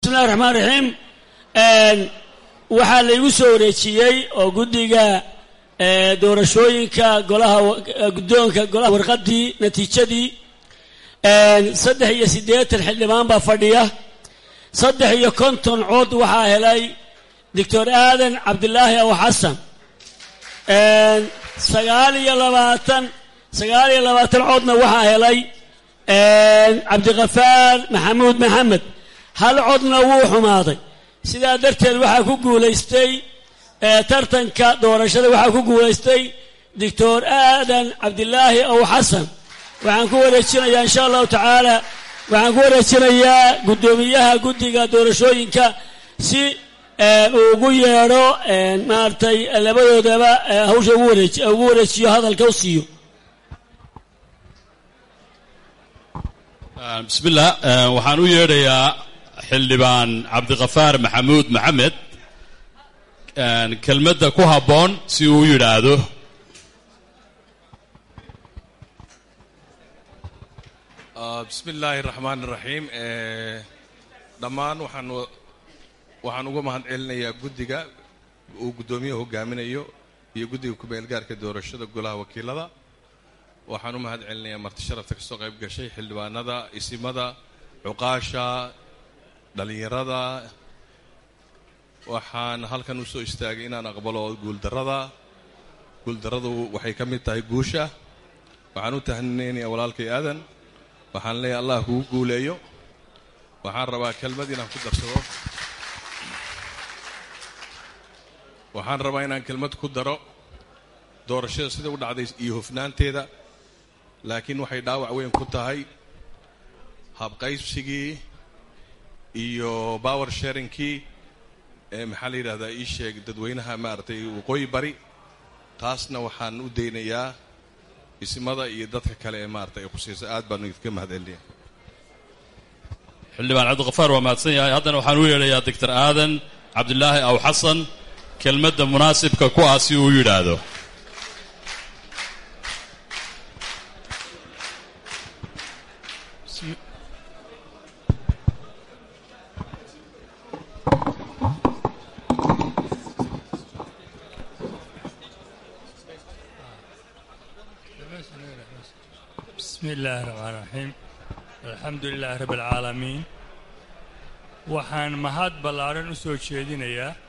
bismillahi raxmaan raxiim waxaa laygu soo wareejiyey oo guddiga doorashooyinka golaha guddoonka golaha warqaddii natiijadii saddex iyo siddeetan xildhibaan baa fadhiya saddex iyo konton cod waxaa helay doctor aadan cabdilaahi aw xasan sagaal iyo labaatan sagaal iyo labaatan codna waxaa helay cabdikafaar maxamuud maxamed hal codna wuu xumaaday sidaa darteed waxaa ku guulaystay tartanka doorashada waxaa ku guulaystay doctor aadan cabdilaahi aw xasan waxaan ku wareejinayaa insha allahu tacaala waxaan ku wareejinayaa guddoomiyaha guddiga doorashooyinka si uu ugu yeedho maaragtay labadoodaba hawsha ugu wareeji ugu wareejiyo hadalka u siiyo bismillah waxaan u yeedhayaa xildhibaan cabdikafaar maxamuud maxamed kelmadda ku habboon si uu u yidhaahdo bismi illaahi raxmaan iraxiim dhammaan waxaan waxaan uga mahad celinayaa guddiga uu guddoomiyaha hogaaminayo iyo guddiga ku-meelgaarka doorashada golaha wakiilada waxaan u mahad celinayaa marti sharafta ka soo qayb gashay xildhibaanada isimada cuqaasha dhallinyarada waxaan halkan usoo istaagay inaan aqbalo guuldarrada guuldarradu waxay ka mid tahay guusha waxaan u tahaninaynaya walaalkay aadan waxaan leeyahay allah kugu guuleeyo waxaan rabaa kelmad inaan ku darsado waxaan rabaa inaan kelmad ku daro doorashada sida u dhacday iyo hofnaanteeda laakiin waxay dhaawac weyn ku tahay habqaybsigii iyo power sharingkii ee maxaa la yidhahdaa ii sheeg dadweynaha maaragtay waqooyi bari taasna waxaan u daynayaa ismada iyo dadka kale ee maarata ay khusaysa aad baanu idinka mahad celinaya xildhibaan cabdikafaar waa mahadsan yahay haddana waxaan u yeedhayaa doctor aadan cabdilaahi aw xasan kelmadda munaasibka ku ah si uu yidhaahdo bismi illaahi raxmaan raxiim alxamdu lilaahi rabbi alcaalamiin waxaan mahad ballaadhan u soo jeedinayaa